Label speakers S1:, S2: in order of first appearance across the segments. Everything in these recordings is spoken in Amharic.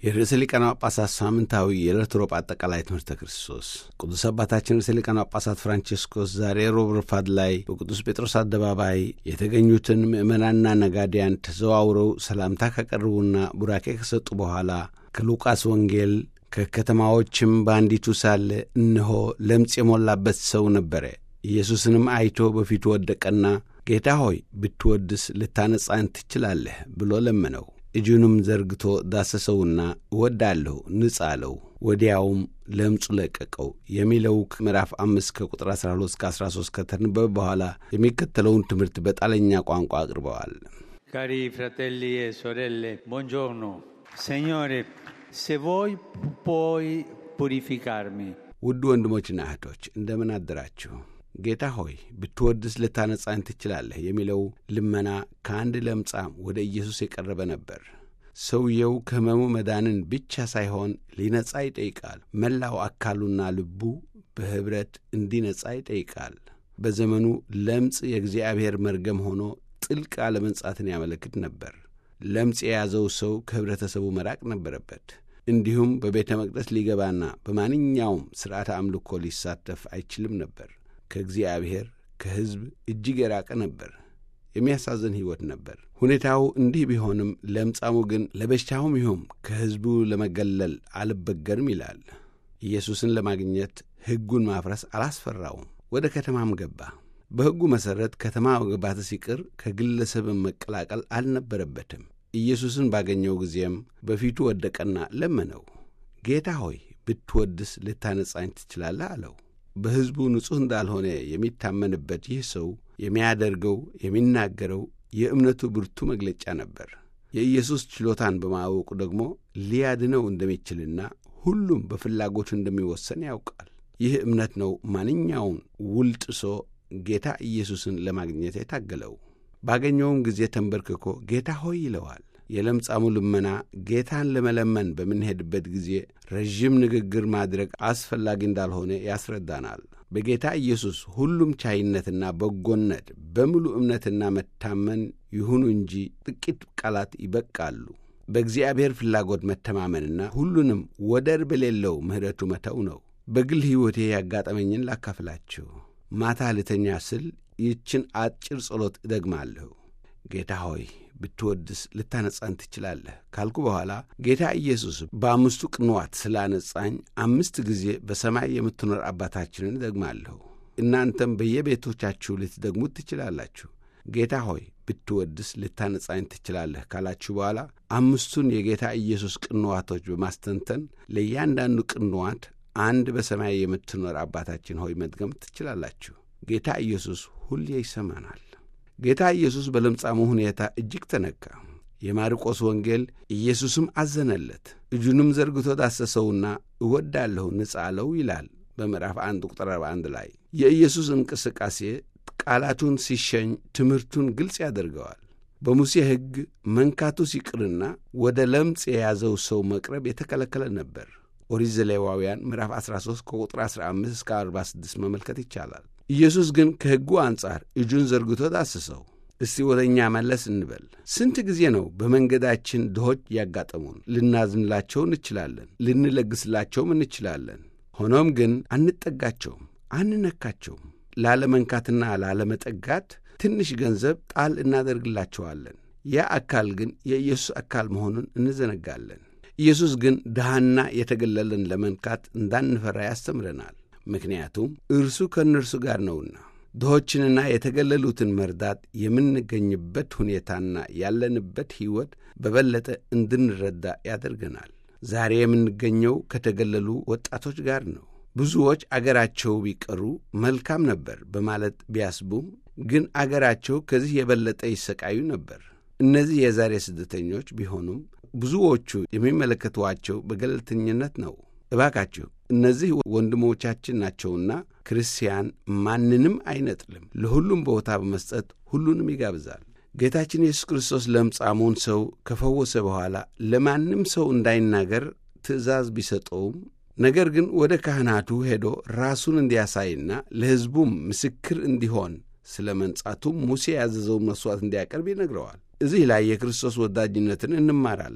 S1: የርዕሰ ሊቃነ ጳጳሳት ሳምንታዊ የዕለት ሮብ አጠቃላይ ትምህርተ ክርስቶስ ቅዱስ አባታችን ርዕሰ ሊቃነ ጳጳሳት ፍራንቺስኮስ ዛሬ ሮብ ረፋድ ላይ በቅዱስ ጴጥሮስ አደባባይ የተገኙትን ምዕመናንና ነጋዴያን ተዘዋውረው ሰላምታ ካቀረቡና ቡራኬ ከሰጡ በኋላ ከሉቃስ ወንጌል ከከተማዎችም በአንዲቱ ሳለ እነሆ ለምጽ የሞላበት ሰው ነበረ። ኢየሱስንም አይቶ በፊቱ ወደቀና ጌታ ሆይ ብትወድስ ልታነጻን ትችላለህ ብሎ ለመነው። እጁንም ዘርግቶ ዳሰሰውና እወዳለሁ ንጻ አለው። ወዲያውም ለምጹ ለቀቀው የሚለው ምዕራፍ አምስት ከቁጥር 12 እስከ 13 ከተነበበ በኋላ የሚከተለውን ትምህርት በጣለኛ ቋንቋ አቅርበዋል።
S2: Cari fratelli e sorelle, buongiorno. Signore, se vuoi puoi purificarmi.
S1: ውድ ወንድሞችና እህቶች እንደምን አደራችሁ? ጌታ ሆይ ብትወድስ ልታነጻን ትችላለህ የሚለው ልመና ከአንድ ለምጻም ወደ ኢየሱስ የቀረበ ነበር። ሰውየው ከሕመሙ መዳንን ብቻ ሳይሆን ሊነጻ ይጠይቃል። መላው አካሉና ልቡ በኅብረት እንዲነጻ ይጠይቃል። በዘመኑ ለምጽ የእግዚአብሔር መርገም ሆኖ ጥልቅ አለመንጻትን ያመለክት ነበር። ለምጽ የያዘው ሰው ከኅብረተሰቡ መራቅ ነበረበት። እንዲሁም በቤተ መቅደስ ሊገባና በማንኛውም ሥርዓተ አምልኮ ሊሳተፍ አይችልም ነበር። ከእግዚአብሔር ከሕዝብ እጅግ የራቀ ነበር። የሚያሳዝን ሕይወት ነበር። ሁኔታው እንዲህ ቢሆንም ለምጻሙ ግን ለበሽታውም ይሁም ከሕዝቡ ለመገለል አልበገርም ይላል። ኢየሱስን ለማግኘት ሕጉን ማፍረስ አላስፈራውም። ወደ ከተማም ገባ። በሕጉ መሠረት ከተማ መግባት ሲቅር ከግለሰብን መቀላቀል አልነበረበትም። ኢየሱስን ባገኘው ጊዜም በፊቱ ወደቀና ለመነው። ጌታ ሆይ ብትወድስ ልታነጻኝ ትችላለህ አለው። በሕዝቡ ንጹሕ እንዳልሆነ የሚታመንበት ይህ ሰው የሚያደርገው የሚናገረው የእምነቱ ብርቱ መግለጫ ነበር። የኢየሱስ ችሎታን በማወቁ ደግሞ ሊያድነው እንደሚችልና ሁሉም በፍላጎቱ እንደሚወሰን ያውቃል። ይህ እምነት ነው ማንኛውን ውል ጥሶ ጌታ ኢየሱስን ለማግኘት የታገለው። ባገኘውም ጊዜ ተንበርክኮ ጌታ ሆይ ይለዋል። የለምጻሙ ልመና ጌታን ለመለመን በምንሄድበት ጊዜ ረዥም ንግግር ማድረግ አስፈላጊ እንዳልሆነ ያስረዳናል። በጌታ ኢየሱስ ሁሉም ቻይነትና በጎነት በሙሉ እምነትና መታመን ይሁኑ እንጂ ጥቂት ቃላት ይበቃሉ። በእግዚአብሔር ፍላጎት መተማመንና ሁሉንም ወደር በሌለው ምሕረቱ መተው ነው። በግል ሕይወቴ ያጋጠመኝን ላካፍላችሁ። ማታ ልተኛ ስል ይችን አጭር ጸሎት እደግማለሁ። ጌታ ሆይ ብትወድስ ልታነጻን ትችላለህ ካልኩ በኋላ ጌታ ኢየሱስ በአምስቱ ቅንዋት ስላነጻኝ አምስት ጊዜ በሰማይ የምትኖር አባታችንን እደግማለሁ። እናንተም በየቤቶቻችሁ ልትደግሙት ትችላላችሁ። ጌታ ሆይ ብትወድስ ልታነጻኝ ትችላለህ ካላችሁ በኋላ አምስቱን የጌታ ኢየሱስ ቅንዋቶች በማስተንተን ለእያንዳንዱ ቅንዋት አንድ በሰማይ የምትኖር አባታችን ሆይ መድገም ትችላላችሁ። ጌታ ኢየሱስ ሁሌ ይሰማናል። ጌታ ኢየሱስ በለምጻሙ ሁኔታ እጅግ ተነካ። የማርቆስ ወንጌል ኢየሱስም አዘነለት፣ እጁንም ዘርግቶ ዳሰሰውና እወዳለሁ ንጻ አለው ይላል በምዕራፍ አንድ ቁጥር 41 ላይ። የኢየሱስ እንቅስቃሴ ቃላቱን ሲሸኝ ትምህርቱን ግልጽ ያደርገዋል። በሙሴ ሕግ መንካቱ ሲቅርና ወደ ለምጽ የያዘው ሰው መቅረብ የተከለከለ ነበር። ኦሪት ዘሌዋውያን ምዕራፍ 13 ከቁጥር 15 እስከ 46 መመልከት ይቻላል። ኢየሱስ ግን ከሕጉ አንጻር እጁን ዘርግቶ ዳስሰው። እስቲ ወደ እኛ መለስ እንበል። ስንት ጊዜ ነው በመንገዳችን ድሆች ያጋጠሙን? ልናዝንላቸው እንችላለን፣ ልንለግስላቸውም እንችላለን። ሆኖም ግን አንጠጋቸውም፣ አንነካቸውም። ላለመንካትና ላለመጠጋት ትንሽ ገንዘብ ጣል እናደርግላቸዋለን። ያ አካል ግን የኢየሱስ አካል መሆኑን እንዘነጋለን። ኢየሱስ ግን ድሃና የተገለለን ለመንካት እንዳንፈራ ያስተምረናል። ምክንያቱም እርሱ ከእነርሱ ጋር ነውና። ድሆችንና የተገለሉትን መርዳት የምንገኝበት ሁኔታና ያለንበት ሕይወት በበለጠ እንድንረዳ ያደርገናል። ዛሬ የምንገኘው ከተገለሉ ወጣቶች ጋር ነው። ብዙዎች አገራቸው ቢቀሩ መልካም ነበር በማለት ቢያስቡም ግን አገራቸው ከዚህ የበለጠ ይሰቃዩ ነበር። እነዚህ የዛሬ ስደተኞች ቢሆኑም ብዙዎቹ የሚመለከቷቸው በገለልተኝነት ነው። እባካችሁ እነዚህ ወንድሞቻችን ናቸውና ክርስቲያን ማንንም አይነጥልም፣ ለሁሉም ቦታ በመስጠት ሁሉንም ይጋብዛል። ጌታችን ኢየሱስ ክርስቶስ ለምጻሙን ሰው ከፈወሰ በኋላ ለማንም ሰው እንዳይናገር ትእዛዝ ቢሰጠውም ነገር ግን ወደ ካህናቱ ሄዶ ራሱን እንዲያሳይና ለሕዝቡም ምስክር እንዲሆን ስለ መንጻቱም ሙሴ ያዘዘውን መሥዋዕት እንዲያቀርብ ይነግረዋል። እዚህ ላይ የክርስቶስ ወዳጅነትን እንማራለን።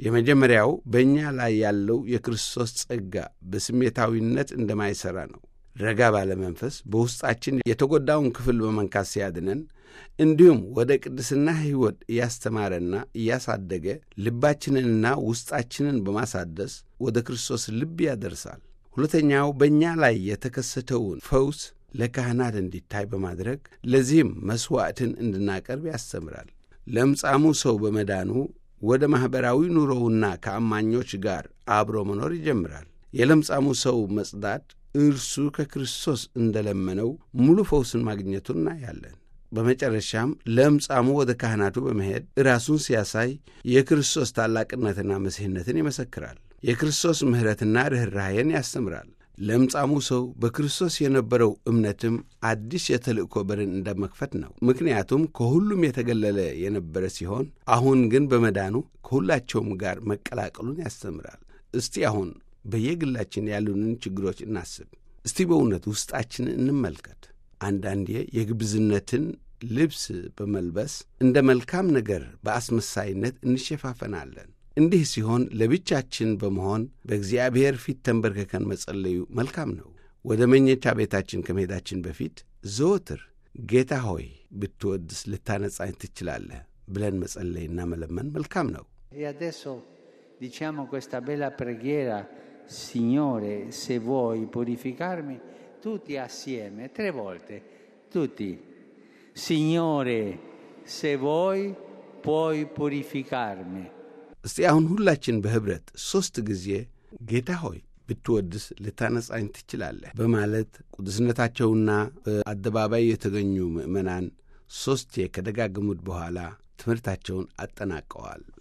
S1: የመጀመሪያው በእኛ ላይ ያለው የክርስቶስ ጸጋ በስሜታዊነት እንደማይሠራ ነው። ረጋ ባለ መንፈስ በውስጣችን የተጎዳውን ክፍል በመንካት ሲያድነን እንዲሁም ወደ ቅድስና ሕይወት እያስተማረና እያሳደገ ልባችንንና ውስጣችንን በማሳደስ ወደ ክርስቶስ ልብ ያደርሳል። ሁለተኛው በእኛ ላይ የተከሰተውን ፈውስ ለካህናት እንዲታይ በማድረግ ለዚህም መሥዋዕትን እንድናቀርብ ያስተምራል። ለምጻሙ ሰው በመዳኑ ወደ ማኅበራዊ ኑሮውና ከአማኞች ጋር አብሮ መኖር ይጀምራል። የለምጻሙ ሰው መጽዳት እርሱ ከክርስቶስ እንደለመነው ሙሉ ፈውስን ማግኘቱን እናያለን። በመጨረሻም ለምጻሙ ወደ ካህናቱ በመሄድ ራሱን ሲያሳይ የክርስቶስ ታላቅነትና መሲሕነትን ይመሰክራል። የክርስቶስ ምሕረትና ርኅራኄን ያስተምራል። ለምጻሙ ሰው በክርስቶስ የነበረው እምነትም አዲስ የተልእኮ በርን እንደ መክፈት ነው። ምክንያቱም ከሁሉም የተገለለ የነበረ ሲሆን አሁን ግን በመዳኑ ከሁላቸውም ጋር መቀላቀሉን ያስተምራል። እስቲ አሁን በየግላችን ያሉንን ችግሮች እናስብ። እስቲ በእውነት ውስጣችንን እንመልከት። አንዳንዴ የግብዝነትን ልብስ በመልበስ እንደ መልካም ነገር በአስመሳይነት እንሸፋፈናለን። እንዲህ ሲሆን ለብቻችን በመሆን በእግዚአብሔር ፊት ተንበርክከን መጸለዩ መልካም ነው። ወደ መኘቻ ቤታችን ከመሄዳችን በፊት ዘወትር ጌታ ሆይ ብትወድስ ልታነጻኝ ትችላለህ ብለን መጸለይና መለመን መልካም ነው።
S2: E adesso diciamo questa bella preghiera, Signore, se vuoi purificarmi, tutti assieme, tre volte, tutti. Signore, se vuoi puoi purificarmi.
S1: እስቲ አሁን ሁላችን በኅብረት ሦስት ጊዜ ጌታ ሆይ ብትወድስ ልታነጻኝ ትችላለህ በማለት ቅዱስነታቸውና በአደባባይ የተገኙ ምዕመናን ሦስቴ ከደጋገሙት በኋላ ትምህርታቸውን አጠናቀዋል።